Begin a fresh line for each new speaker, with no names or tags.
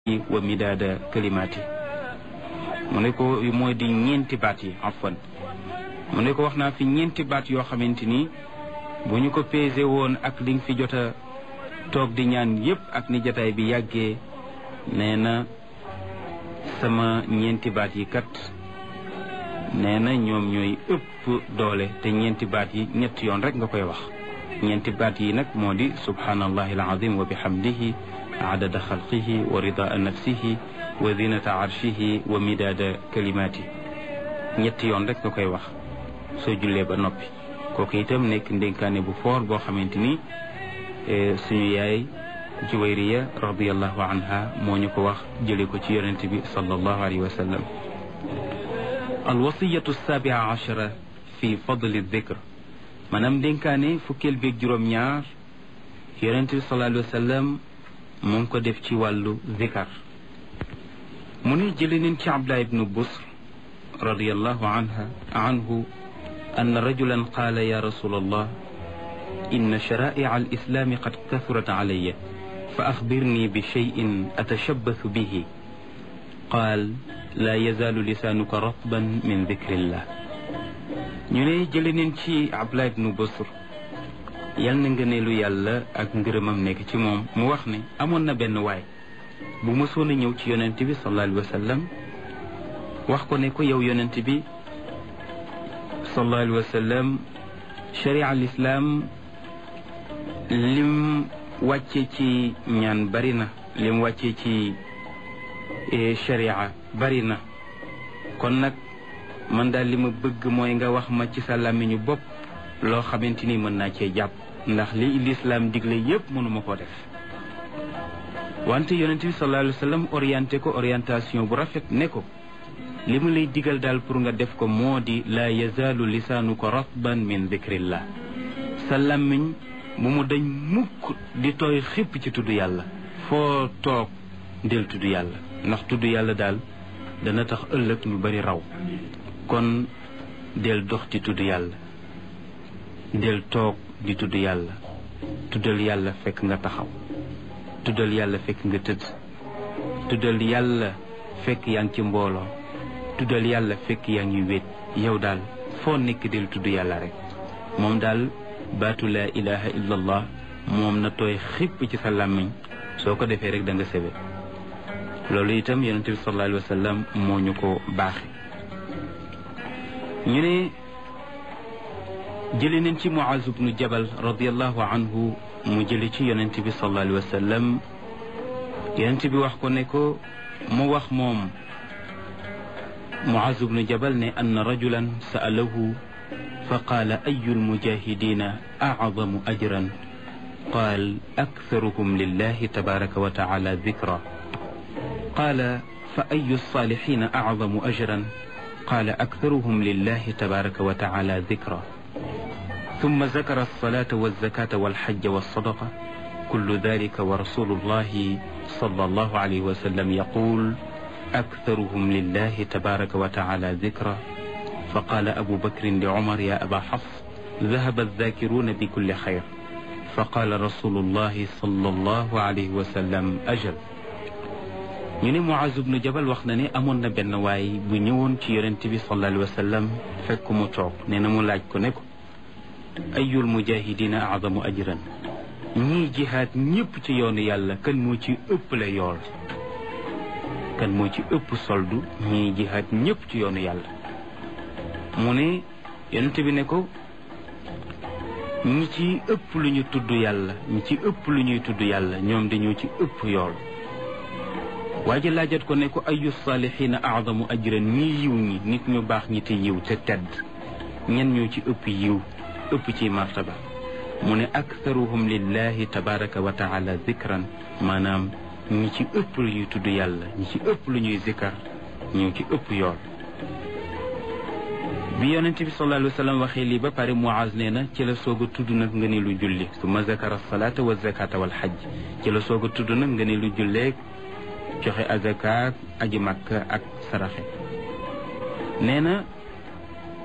wa midaada kalimaati mu ne ko mooy di ñeenti baat yi afwan mu ne ko wax naa fi ñeenti baat yoo xamante ni bu ñu ko pesé woon ak li nga fi jot a toog di ñaan yépp ak ni jataay bi yàggee nee na sama ñeenti baat yi kat nee na ñoom ñooy ëpp doole te ñeenti baat yi ñetti yoon rek nga koy wax ñeenti baat yi nag moo di subhanallahi alazim wa bihamdihi adada xalqihi wa ridaa nafsihi wa zinata arshihi wa midaada kalimaati ñetti yoon rek nga koy wax soo jullee ba noppi kooku itam nekk ndénkaane bu foor boo xamante ni suñu yaay juwayriya radiallahu anha moo ñu ko wax jële ko ci yonente bi sallallahu alayhi wa sallam alwasiyatu sabia achara fi fadli dikr maanaam ndénkaane fukkeel beeg juróom-ñaar yonente bi sallallahu alayhi wa sallam mu ngi ko def ci wàllu zikar mu ne jële nañ ci abdullah ibnu busr radiallahu anha anhu أن رجلا قال يا رسول الله إن شرائع الإسلام قد كثرت علي فأخبرني بشيء أتشبث به قال لا يزال لسانك رطبا من ذكر الله ñu ne jële neen ci Abdullah ibnu Busr yal na ngëneelu yàlla ak ngërëmam nekk ci moom mu wax ne amoon na benn waay bu mësoon a ñëw ci yonent bi sallallahu alayhi wa sallam wax ko ne ko yow yonent bi sallallahu alayhi wa sallam sharia al islam lim wàcce ci ñaan bari na lim wàcce ci sharia bari na kon nag man daal li ma bëgg mooy nga wax ma ci sa làmmiñu bopp loo xamante ni mën naa cee jàpp ndax li lislaam digle yépp mënuma ko def wante yonent bi sallallahu alayhi wa sallam orienté ko orientation bu rafet ne ko li mu lay digal daal pour nga def ko moo di laa yazaalu lisaanuka ratban min dikrillah sa làmmiñ bu mu dañ mukk di tooy xipp ci tudd yàlla foo toog del tudd yàlla ndax tudd yàlla daal dana tax ëllëg ñu bari raw kon del dox ci tudd yàlla del toog di tudd yàlla tuddal yàlla fekk nga taxaw tuddal yàlla fekk nga tëdd tuddal yàlla fekk yaa ngi ci mbooloo tuddal yàlla fekk yaa ngi wéet yow daal foo nekk del tudd yàlla rek moom daal baatu laa ilaha illa allah moom na tooy xipp ci sa làmmiñ soo ko defee rek da nga sebe loolu itam yonent bi sallallahu alayhi wa sallam moo ñu ko baaxe ñu ne jële nañ ci Muaz ibnu Jabal radiallahu anhu mu jële ci yonent bi sallallahu alayhi wa sallam yonent bi wax ko ne ko mu wax moom Muaz bnu Jabal ne anna rajulan sa'alahu fa qaala ayu lmujahidina acdamu ajran qaal aktharuhum lillahi tabaraka wa taala dikra qaala fa ayu lsalihina acdamu ajran qaala aktharuhum lillahi tabaraka wa taala dikra ثم ذكر الصلاة والزكاة والحج والصدقة كل ذلك ورسول الله صلى الله عليه وسلم يقول أكثرهم لله تبارك وتعالى ذكرا فقال أبو بكر لعمر يا أبا حفص ذهب الذاكرون بكل خير فقال رسول الله صلى الله عليه وسلم أجل ñu ne Muaz ibnu Jabal wax na ne amoon na benn waay bu ñëwoon ci yonent bi sallallahu alayhi wa sallam fekk mu toog nee na mu laaj ko ne ko ayul mujahidina adamu ajran ñii jihaad ñëpp ci yoonu yàlla kan moo ci ëpp la yool kan moo ci ëpp soldu ñii jihaad ñëpp ci yoonu yàlla mu ne yonent bi ne ko ñi ci ëpp lu ñu tudd yàlla ñi ci ëpp lu ñuy tudd yàlla ñoom dañoo ci ëpp yool waa ji laajat ko ne ko ayu saalihiina aadamu ajran ñi yiw ñi nit ñu baax ñi te yiw te tedd ñen ñoo ci ëpp yiw ëpp ci martaba mu ne aktharuhum lillahi tabaraka wa taala zikran maanaam ñi ci ëpp lu ñuy tudd yàlla ñi ci ëpp lu ñuy zikar ñoo ci ëpp yool bi yonent bi sallallahu alayhi wa sallam waxee lii ba pare Muaz nee na ci la soog a tudd nag nga ne lu julli summa zakara salaata wa zakata wal xajj ci la soog a tudd nag nga ne lu julleeg joxe azakaak aji makka ak saraxe nee na